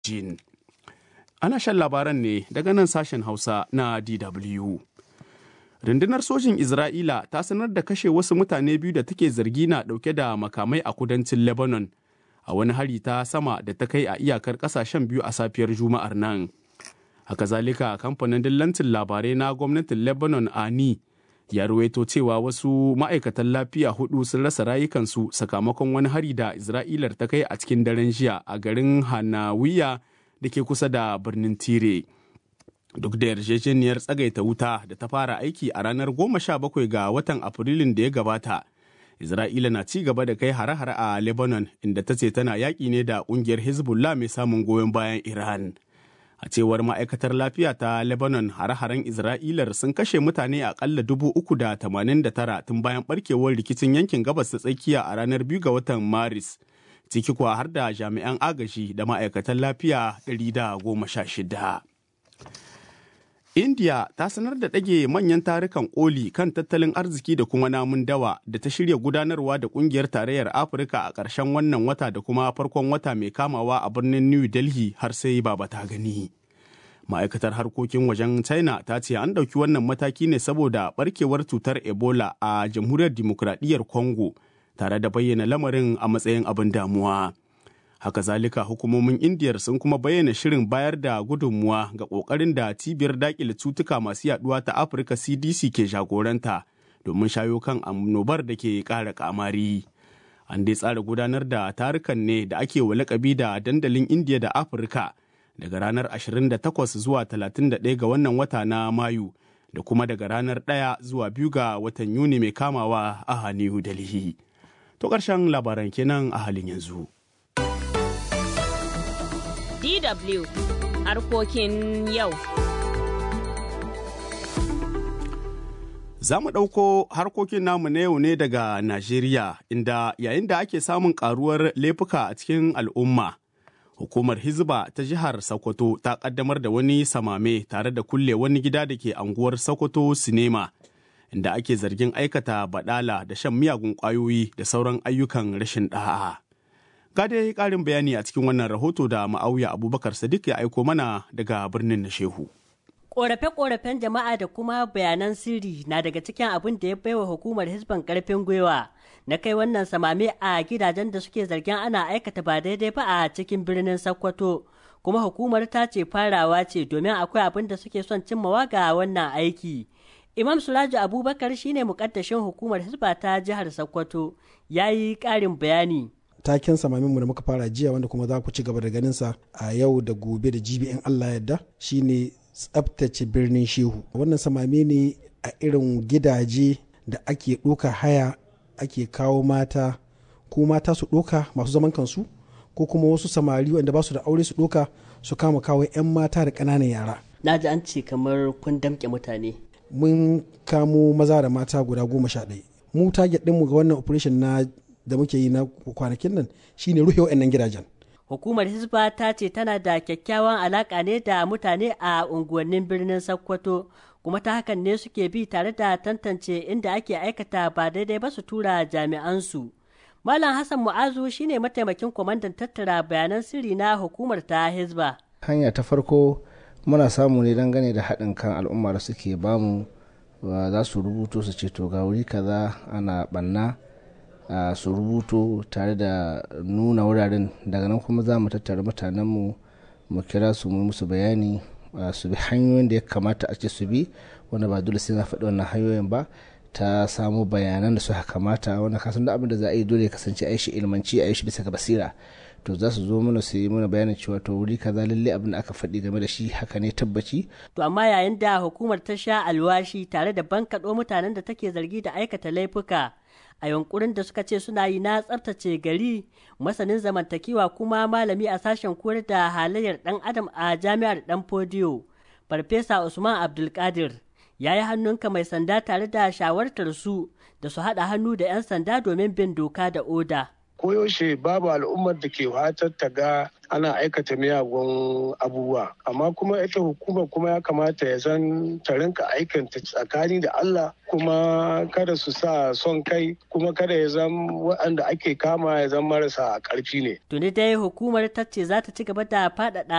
Jin. Ana shan labaran ne daga nan sashen Hausa na DW. Rundunar sojin Isra'ila ta sanar da kashe wasu mutane biyu da take zargi na ɗauke da makamai a kudancin Lebanon a wani hari ta sama da ta kai a iyakar ƙasashen biyu a safiyar Juma'ar nan. Haka zalika kamfanin dillancin labarai na gwamnatin Lebanon Ani ya ruwaito cewa wasu ma'aikatan lafiya hudu sun rasa rayukansu sakamakon wani hari da Isra'ilar ta kai a cikin daren jiya a garin Hanawiya da ke kusa da birnin Tire. Duk da yarjejeniyar tsagaita wuta da ta fara aiki a ranar goma sha bakwai ga watan Afrilun da ya gabata, Isra'ila na ci gaba da kai hare-hare a Lebanon inda ta ce tana yaƙi ne da ƙungiyar Hezbollah mai samun goyon bayan Iran. A cewar ma'aikatar lafiya ta Lebanon hare-haren Isra'ilar sun kashe mutane aƙalla dubu uku da tamanin da tara tun bayan ɓarkewar rikicin yankin gabas ta tsakiya a ranar biyu ga watan Maris. Ciki kuwa har da jami'an agaji da ma'aikatan lafiya ɗari da goma sha shida. India ta sanar da ɗage manyan tarukan koli kan tattalin arziki da kuma namun dawa da ta shirya gudanarwa da ƙungiyar tarayyar Afirka a ƙarshen wannan wata da kuma farkon wata mai kamawa a birnin New Delhi har sai baba ta gani. Ma'aikatar harkokin wajen China ta ce an ɗauki wannan mataki ne saboda ɓarkewar cutar Ebola a jamhuriyar dimokuraɗiyyar Congo tare da bayyana lamarin a matsayin abin damuwa. haka zalika hukumomin indiyar sun kuma bayyana shirin bayar da gudunmuwa ga kokarin da cibiyar dakile cutuka masu yaduwa ta afirka cdc ke jagoranta domin shayo kan annobar da ke kara kamari an dai tsara gudanar da tarukan ne da ake wa lakabi da dandalin indiya da afirka daga ranar 28 zuwa 31 ga wannan wata na mayu da kuma daga ranar 1 zuwa 2 ga watan yuni mai kamawa a new delhi to ƙarshen labaran kenan a halin yanzu. DW harkokin yau. Za mu ɗauko harkokin namu na yau ne daga Najeriya, inda yayin da ake samun ƙaruwar laifuka a cikin al'umma. Hukumar Hizba ta jihar Sokoto ta ƙaddamar da wani samame tare da kulle wani gida da ke anguwar Sokoto Sinema, inda ake zargin aikata baɗala da shan miyagun ƙwayoyi da sauran ayyukan rashin ɗa'a. Ga dai ƙarin bayani a cikin wannan rahoto da ma'auya Abubakar Sadiq ya aiko mana daga birnin na Shehu. Ƙorafe-ƙorafen jama'a da kuma bayanan sirri na daga cikin abin da ya baiwa hukumar Hisban ƙarfin gwiwa na kai wannan samame a gidajen da suke zargin ana aikata ba daidai ba a cikin birnin Sokoto. Kuma hukumar ta ce farawa ce domin akwai abin da suke son cimmawa ga wannan aiki. Imam Suraju Abubakar shine mukaddashin hukumar Hisba ta jihar Sokoto ya yi ƙarin bayani. taken samaminmu da muka fara jiya wanda kuma za ku ci gaba da ganinsa a yau da gobe da jibi in Allah yadda shine tsabtace birnin shehu wannan samame ne a irin gidaje da ake ɗoka haya ake kawo mata ko mata su ɗoka masu zaman kansu ko kuma wasu samari wanda ba su da aure su ɗoka su kama kawo 'yan mata da ƙananan yara Na ji an ce kamar kun damƙe mutane. mun kamo maza da mata guda goma sha ɗaya mu target ɗinmu ga wannan operation na da muke yi na kwanakin nan shine rufe wa'annan gidajen. Hukumar Hisba ta ce tana da kyakkyawan alaƙa ne da mutane a unguwannin birnin Sokoto kuma ta hakan ne suke bi tare da tantance inda ake aikata ba daidai ba su tura jami'ansu. Malam Hassan Mu'azu shine mataimakin kwamandan tattara bayanan sirri na hukumar ta Hisba. Hanya ta farko muna samu ne dangane da haɗin kan al'umma da suke bamu za su rubuto su ce to ga wuri kaza ana ɓanna Uh, su rubuto tare da nuna wuraren daga nan kuma za mu tattara mutanenmu mu kira su mu musu bayani uh, su bi hanyoyin da ya kamata a ce su bi wanda ba dole sai na faɗi wannan hanyoyin ba ta samu bayanan da suka kamata wanda kasan da abin da za a yi dole ya kasance a yi shi ilmanci a yi shi bisa ga basira to za su zo mana su yi mana bayanin cewa to wuri kaza lalle abin da aka faɗi game da shi haka ne tabbaci. To amma yayin da hukumar ta sha alwashi tare da bankaɗo mutanen da take zargi da aikata laifuka a yunkurin da suka ce suna yi na tsabtace gari masanin zamantakewa kuma malami a sashen koyar da halayyar dan adam a jami'ar dan fodiyo farfesa usman abdulkadir ya yi hannunka mai sanda tare da shawartar su da su haɗa hannu da 'yan sanda domin bin doka da oda koyaushe babu al'ummar da ke fatar ta ga ana aikata miyagun abubuwa amma kuma ita hukumar kuma ya kamata ya zan ta rinka aikanta tsakani da Allah kuma kada su sa son kai kuma kada ya zan waɗanda ake kama ya zan marasa ƙarfi ne. Tuni dai hukumar ta ce za ta ci gaba da faɗaɗa